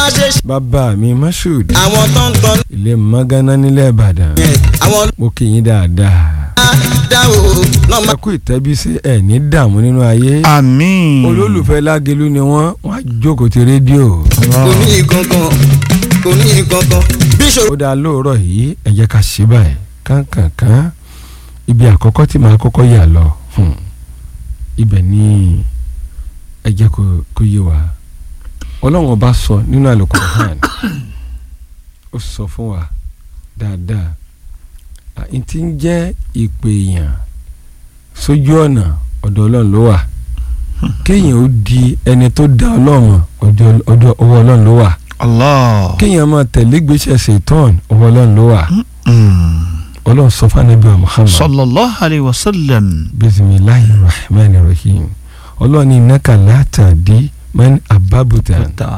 bá ṣe ṣe bàbá mi Mashood àwọn tó ń tọ́ ilé magana nílẹ̀ Ìbàdàn yẹn àwọn mo kì í dáadáa dáwò náà ẹ kú ìtẹ́bí sí ẹ̀ ní dààmú nínú ayé àmín. olólùfẹ́ lágelu ni wọ́n wọ́n á jókòó ti rédíò kò ní ìgangan kò ní ìgangan bí ìṣòro ó dáa lóòrọ̀ yìí ẹ jẹ́ ká ṣe báyìí kánkànkán ibi àkọ́kọ́ tí màá kọ́kọ́ yà lọ hmm, ibẹ̀ ni ẹ jẹ́ kó kó yé wa ọlọ́run ọba sọ nínú Al-Qur'an ó sọ fún wa dáadáa à, n ti ń jẹ́ ìpè èèyàn sójú ọ̀nà ọ̀dọ̀ ọlọ́run ló wà kéèyàn ó di ẹni tó dá ọlọ́run ọjọ́ ọjọ́ ọwọ́ ọlọ́run ló wà Allah. kéèyàn máa tẹ̀lé gbèsè ṣètọ́n ọwọ́ ọlọ́run ló wà Mm. ọlọ́run sọ fún anabi wa muhammad sallallahu alayhi wa sallam. bisimilahi rahman rahim ọlọ́run ní innaka la tahdi man ababuta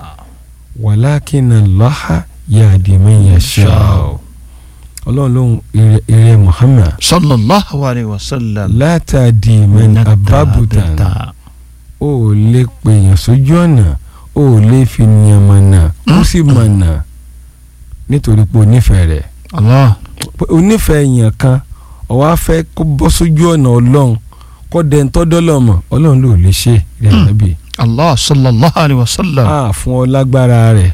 walakin allaha yahdi man yasha ọlọ́run lóhun eré muhammad sallallahu alayhi wa sallam. la tahdi man ababuta o ò lè pèèyàn sójú ọ̀nà o ò lè fi yàn mọ̀nà ó sì mọ̀nà nítorí pé o nífẹ̀ẹ́ rẹ̀ Allah. pé onífẹ̀ẹ́ èèyàn kan ọ̀wá fẹ́ kó bọ́ sójú ọ̀nà ọlọ́run kó dẹ́n tọ́dọ́lọ̀ mọ̀ ọlọ́run ló lè ṣe rẹ̀ ànábì Allah sallallahu alayhi wa sallam. á fún ọ lágbára rẹ̀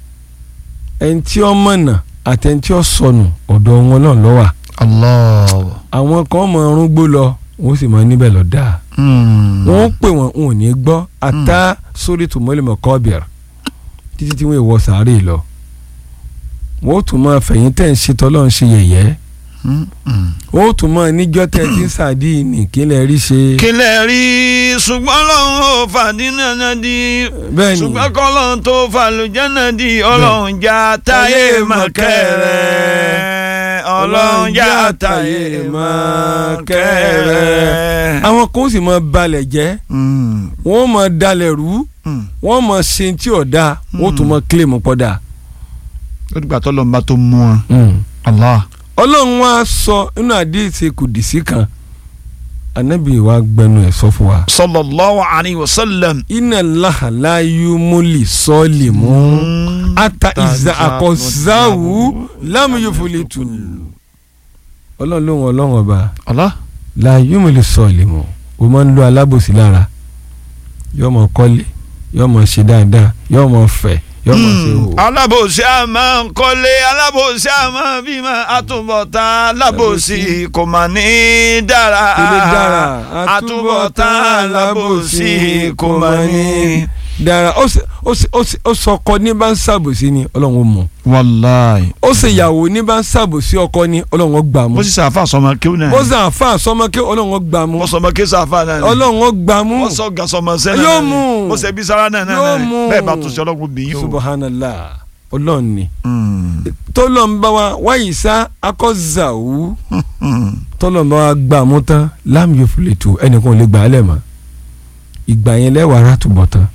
ẹni tí ó mọ̀nà àti ẹni tí ó sọnù ọ̀dọ̀ wọn náà ló wà Allah. àwọn kan mọ ọrùn gbó lọ wọn sì mọ níbẹ̀ lọ dáa Mm. wọn pè wọn wọn ò ní gbọ́ ata sórí tòmọ́lẹ́mọ̀ kọ́bìr títí tí wọ́n wọ sàárè lọ wọn ó tún máa fẹ̀yìn tẹ̀ ń ṣe tọ́lọ́ ń ṣe yẹ̀yẹ́ Mm. Mm. ó tún mọ níjọ́ tẹ́ ti ń sàdí nìkílẹ̀ rí ṣe. kílẹ̀ rí ṣùgbọ́n lọ́hún ò fàdínà náà di bẹ́ẹ̀ni ṣùgbọ́n kọ́lọ́hún tó fàlùjánà di ọlọ́hun já táyé mọ̀kẹ́rẹ́ ọlọ́hun já táyé mọ̀kẹ́rẹ́. àwọn kan ó sì mọ balẹ̀ jẹ́ Mm. wọ́n mọ dalẹ̀ rú Mm. wọ́n mọ ṣe tí ò dáa wọ́n tún mọ kílèmù pọ̀dà. ó dìgbà tó lọ́nba tó mú wọn. Allah. ọlọ́run wa sọ inú àdéhìí kùdìsí kan anabi wa gbẹnu ẹ̀ sọ fún wa. sallallahu alayhi wa sallam. inna Allaha la yumuli salimu ata iza akọzawu lam yufulitu. ọlọ́run lóhùn ọlọ́run ọba Allah. la yumuli salimu o máa ń lo alábòsí lára yóò mọ kọ́lé yóò mọ ṣe dáadáa yóò mọ fẹ̀ yóò mọ ṣe wò. alábòsí a máa ń kọ́lé alábòsí a máa bímọ àtúbọ̀tán alábòsí kò mà ní dára ilé dára àtúbọ̀tán alábòsí kò mà ní. dára ó sì ó sì ó sì ó sọ ọkọ ní bá ń ṣàbòsí ni ọlọ́run ó mú wàláì. ó sì ìyàwó ní bá ń ṣàbòsí ọkọ ní ọlọ́run ó gbà mú mo sì sàfà sọmọ kéwù náà. ó sì àfa sọmọ kí ọlọ́run ó gbà mú mo sọmọ kéwù sàfà náà. ọlọ́run ó gbà mú mo sọ gasọmọ sẹ́nà. Yóò mú. mo sẹ bí sara náà náà. Yóò mú. bẹ́ẹ̀ bá tún ṣe ọlọ́run bí yín o. subhanallah ọlọ́run ni Mm. tọ́lọ́n bá wa wáyé sá akọ́zàwù Mm. tọ́lọ́n bá wa gbà mú tán láàmú yóò fi lè tó ẹnìkan ò lè gbà á lẹ̀ mọ́ ìgbà yẹn lẹ́wàá rà túbọ̀ tán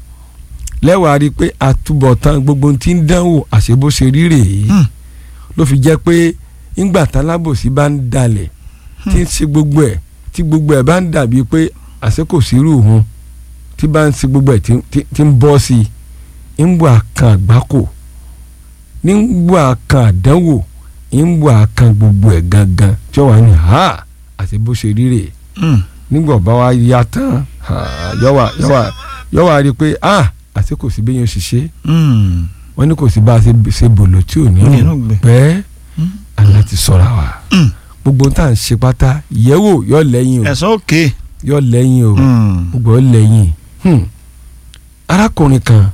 lẹ́wàá rí i pé àtúbọ̀tán gbogbo ohun tí ń dánwò àṣebóṣe rí rèé Hmm. ló fi jẹ́ pé ńgbà tálábòsí bá ń dalẹ̀ tí ń ṣe gbogbo ẹ̀ tí gbogbo ẹ̀ bá ń dàbí pé àṣẹ kò sí irú òun tí bá ń ṣe gbogbo ẹ̀ tí- tí- tí ń bọ́ sí i ń bọ̀ àkàn àgbákò ní ń bọ̀ àkàn àdánwò ń bọ̀ àkàn gbogbo ẹ̀ gangan tí ó wà ní ha àṣebóṣe rí rèé Mm. nígbà bá wa ya tán ah, yọ̀wà yọ̀wà yọ̀wà rí i pé ah àti kò sí bẹ́yẹn ṣiṣẹ́ Mm. wọ́n ní kò sí bá a ṣe ṣe bòlò tí ò ní Ní rùn inú gbẹ. pẹ́ Mm. àná ti sọ̀rọ̀ wa Mm. gbogbo ohun tá à ń ṣe pátá yẹ̀wò yọ̀ lẹ́yìn o ẹ̀sán òkè. yọ̀ lẹ́yìn o Mm. gbogbo ọ̀ lẹ́yìn Hmm. arákùnrin kan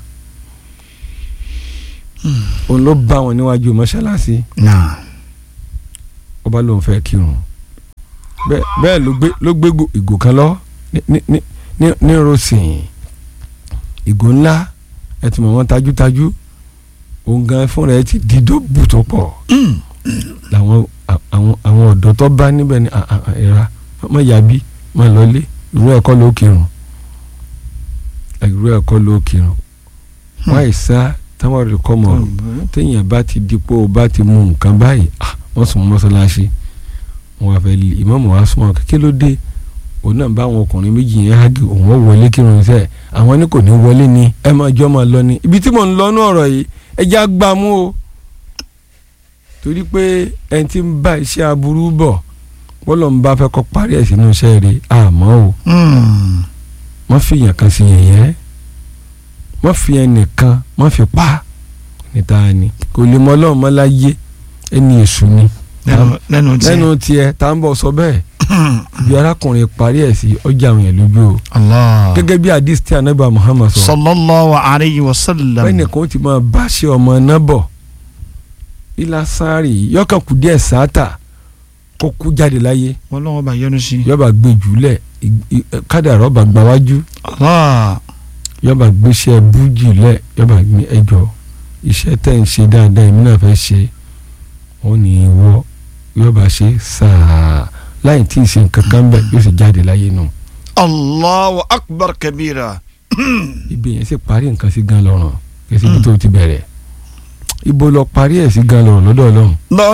òun ló bá wọn níwájú mọ́ṣáláṣí Nah. ó bá lóun fẹ́ kírun bẹ́ẹ̀ bẹ́ẹ̀ ló gbé ló gbé go- ìgò kan lọ ní ní ní ní ní rosin ìgò ńlá ẹ ti mọ̀ wọ́n tajútajú òun gan fúnra ẹ ti di dóbù tó pọ̀ Mm. làwọn à- àwọn àwọn ọ̀dọ́ tó bá níbẹ̀ ní à- à- à- ìra má yàbí má lọlé irú ẹ̀kọ́ ló kírun irú ẹ̀kọ́ ló kírun wọ́n àìsá táwọn rẹ̀ kọ́ mọ̀ téèyàn bá ti dípò bá ti mú nǹkan báyìí ah, wọ́n sùn mọ́sálásí wọn wá fẹ́ lé ìmáàmù wa súnmọ́ kékeré ló dé òun náà bá àwọn ọkùnrin méjì yẹn hági òun ó wọlé kírun iṣẹ́ àwọn ní kò ní wọlé ni ẹ máa jọ máa lọ ni ibi tí mò ń lọ ní ọ̀rọ̀ yìí ẹ já gbà mú o torí pé ẹni tí ń bá iṣẹ́ aburú bọ̀ bọ́lọ̀ ń bá fẹ́ kọ́ parí ẹ̀ sínú iṣẹ́ rẹ̀ àmọ́ o wọ́n fi yàn kan sí yẹ̀yẹ́ wọ́n fi ẹnìkan wọ́n fi pa níta ni kò lè mọ ọlọ́run mọ́ láyé ẹni èṣù ni lẹ́nu tí lẹ́nu tiẹ̀ tá ń bọ̀ sọ bẹ́ẹ̀ ibi arákùnrin parí ẹ̀ sí ọjà àwọn yẹn lójú o Allah gẹ́gẹ́ bí hadith tí anábà Muhammad sọ sallallahu alayhi wa sallam bẹ́ẹ̀ nìkan ó ti máa bá ṣe ọmọ náà bọ̀ ilá sáré yọkàn kù díẹ̀ sáátà kó kú jáde láyé wọ́n lọ́wọ́ bá yọnu sí yọba gbé jùlẹ̀ kádàrá ọba gbáwájú Allah yọba gbéṣẹ́ bújì lẹ̀ yọba gbé ẹjọ́ iṣẹ́ tẹ̀ ń ṣe dáadáa èmi náà fẹ́ ṣe ó ní í wọ́ yọba ṣe sáà láì tí ì ṣe nǹkan kan bẹ́ẹ̀ yóò sì jáde láyé nù. Allahu akbar kabira ibi yẹn sì parí nǹkan sí gan lọ́rùn kí ẹ sì bí tó ti bẹ̀rẹ̀ ibo lọ parí ẹ̀ sí gan lọ́rùn lọ́dọ̀ ọlọ́run lọ